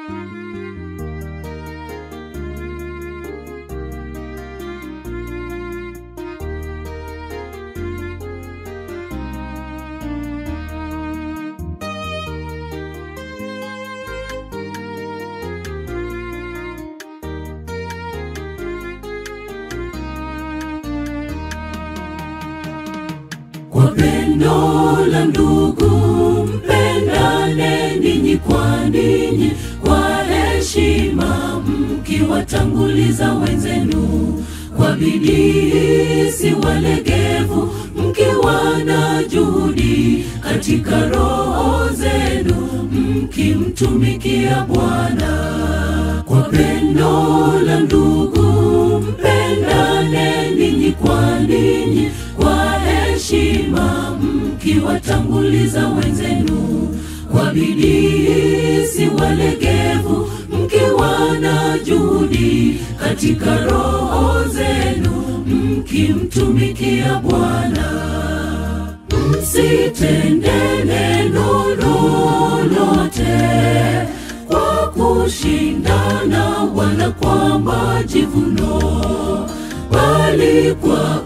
Kwa pendo la ndugu mpendane ninyi kwa ninyi, kwa heshima mkiwatanguliza wenzenu, kwa bidii si walegevu, mkiwa na juhudi katika roho zenu, mkimtumikia Bwana. Kwa pendo la ndugu mpendane ninyi kwa ninyi, kwa heshima mkiwatanguliza wenzenu, kwa bidii si walegevu, mkiwa na juhudi katika roho zenu, mkimtumikia Bwana. Msitende neno lolote kwa kushindana wala kwa majivuno, bali kwa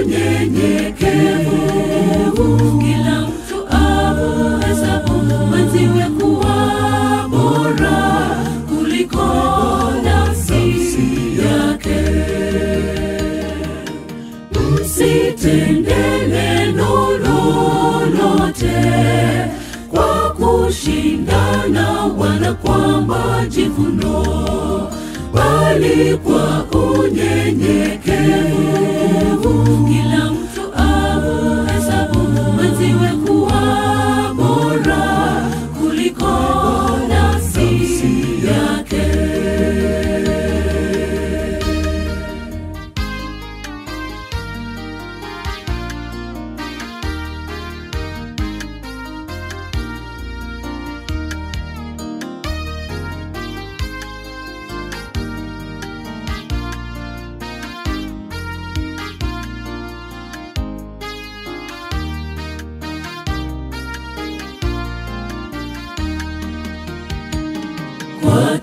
unyenyekevu kila mtu amuhesabu mwenziwe kuwa bora kuliko nafsi yake. Msitende neno lolote kwa kushindana wala kwa majivuno, bali kwa unyenyekevu kila mtu amuhesabu mwenziwe kuwa bora kuliko nafsi yake. kwa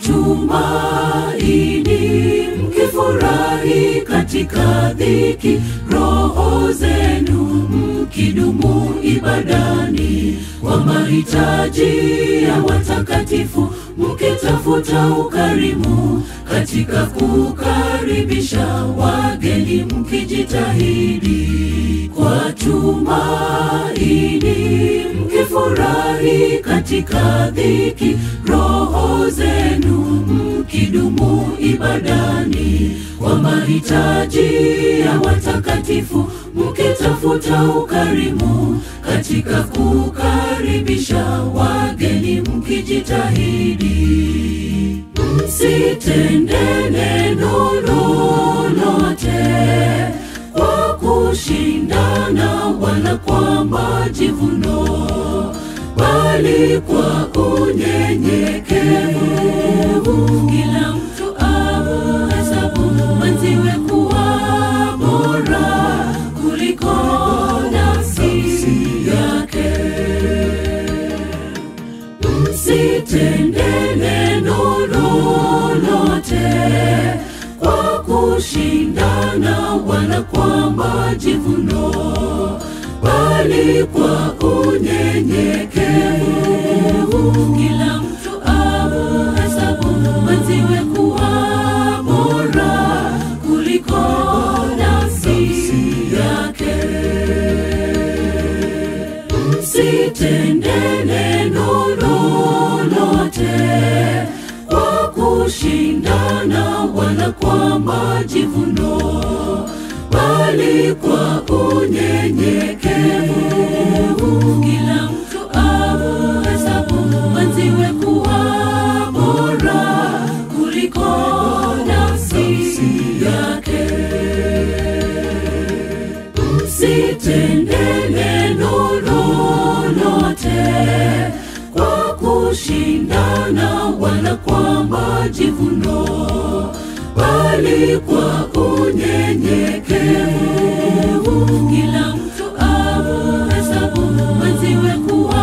tumaini, mkifurahi katika dhiki, roho zenu mkidumu ibadani, kwa mahitaji ya watakatifu, mkitafuta ukarimu katika kukaribisha wageni, mkijitahidi kwa tumaini, mkifurahi katika dhiki, roho zenu mkidumu ibadani, kwa mahitaji ya watakatifu, mkitafuta ukarimu katika kukaribisha wageni, mkijitahidi. Msitende neno lolote kwa kushindana wala kwa majivuno, bali kwa unyenyekevu kila mtu amuhesabu mwenziwe kuwa bora kuliko nafsi yake. Msitende neno lolote kwa kushindana wala kwa majivuno, bali kwa unyenyekevu kila mtu amuhesabu mwenziwe kuwa bora kuliko nafsi yake. Msitende neno lolote kwa kushindana wala kwa majivuno, bali kwa unyenyekevu kila mtu amuhesabu mwenziwe kuwa bora kuliko nafsi yake. Msitende neno lolote kwa kushindana wala kwa majivuno, bali kwa unyenyekevu kila mtu amuhesabu mwenziwe kuwa